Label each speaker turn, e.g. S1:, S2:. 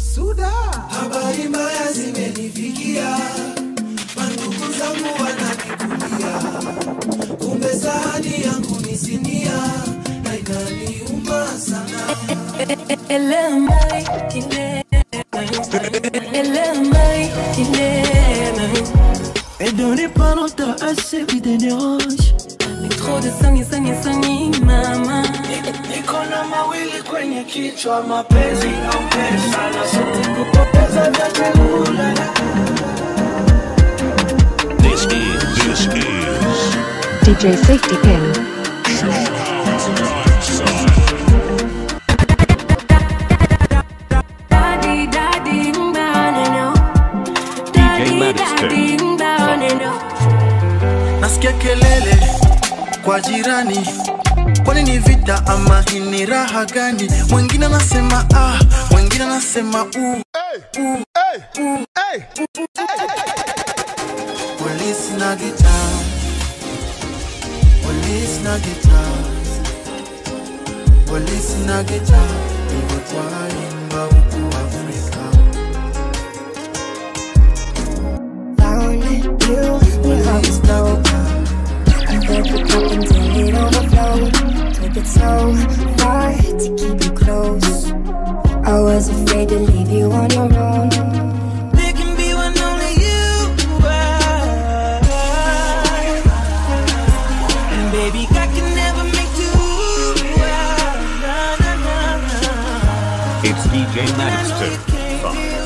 S1: Suda, habari mbaya zimenifikia, mandugu zangu wananikulia, kumbe sahani yangu ni sinia na inaniuma sana.
S2: Et dans les pas longtemps, assez vite des dérange.
S3: Trop de sangi sangi sangi mama
S1: Niko na mawili kwenye kichwa, mapenzi au pesa, na sote kupoteza vyote ulala.
S4: This is, this is
S5: DJ Safety Pin.
S3: Daddy daddy mbaneno
S4: DJ Madison.
S3: daddy mbaneno
S1: Nasikia kelele kwa jirani, kwani ni vita ama hii ni raha gani? Mwingine anasema ah, mwingine anasema u polisi na gitaa, polisi na gitaa, polisi na gitaa, ndivyo twaimba huku Afrika.
S6: Found you when I was low. I filled the cup until it overflowed. Took it so far to keep you close. I was afraid to leave you on your own.
S1: There can be one only you are. And baby, I can never make two. Na, na, na, na.
S4: it's DJ Madison from